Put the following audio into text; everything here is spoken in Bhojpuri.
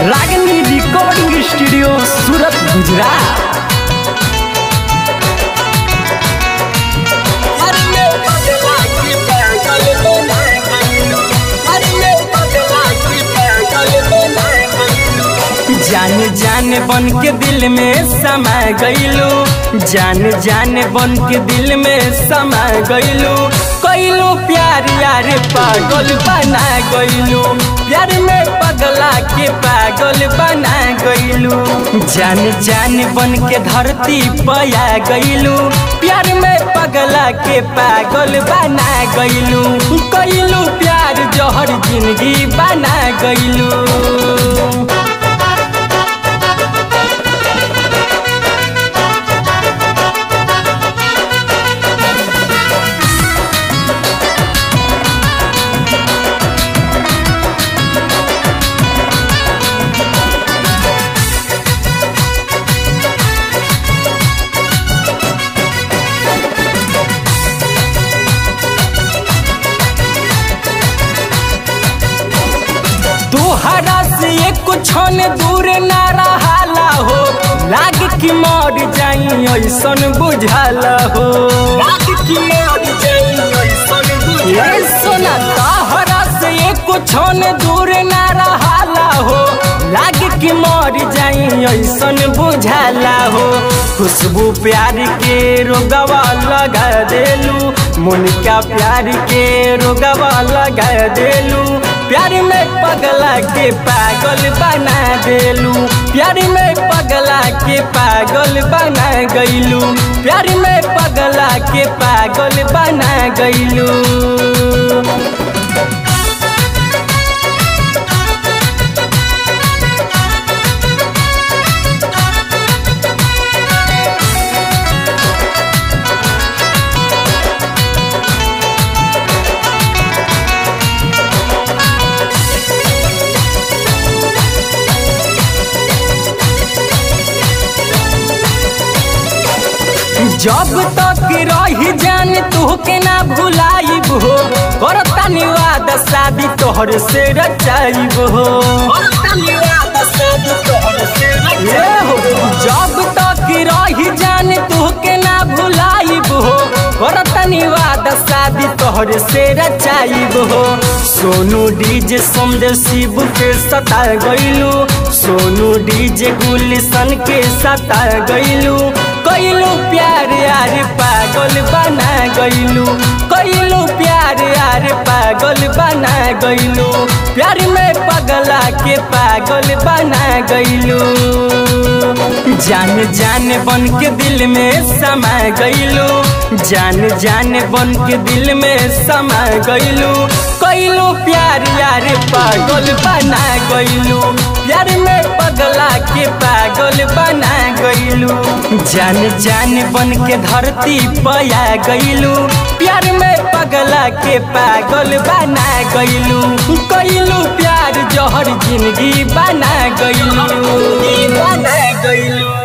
रागनी रिकॉर्डिंग स्टूडियो सूरत गुजरात जान जान बन के दिल में समा गईलू जान जान बन के दिल में समा गईलू कैलू प्यार यार पागल बना गईलू प्यार में पगला के पागल बना गईलू जान जान बन के धरती पया गईलू प्यार में पगला के पागल बना गईलू कैलू प्यार जहर जिंदगी बना गईलू तोहरा से एक क्षण दूर ना रहाला हो लाग की मर जाई ऐसन बुझाला हो लाग की मर जाई ऐसन बुझाला सोना तोहरा से एक क्षण दूर ना रहाला हो लाग की मर जाई ऐसन बुझाला हो खुशबू प्यार के रोगवा लगा देलू मुनका प्यार के रोगवा लगा देलू प्यार में पगला के पागल बना देलू प्यार में पगला के पागल बना गईलू प्यार में पगला के पागल बना गईलू जब तक रही जान तुहके ना भुलाइब हो करता निवाद शादी तोहर से रचाइब हो ए हो जब तक रही जान तुहके ना भुलाइब हो करता निवाद शादी तोहर से रचाइब हो सोनू डीजे समझ शिव के सता गईलू सोनू डीजे गुलशन के सता गईलू कैलू प्यार यार पागल बना गईलू कैलू प्यार यार पागल बना गईलू प्यार में पगला के पागल बना गईलू जान जान बन के दिल में समा गईलू जान जान बन के दिल में समा गईलू कैलू प्यार यार पागल बना गईलू प्यार में पगला के पागल बना गईलू जान जान बन के धरती पया गईलू प्यार में पगला के पागल बना गईलू कैलू प्यार जहर जिंदगी बना गईलू बना गईलू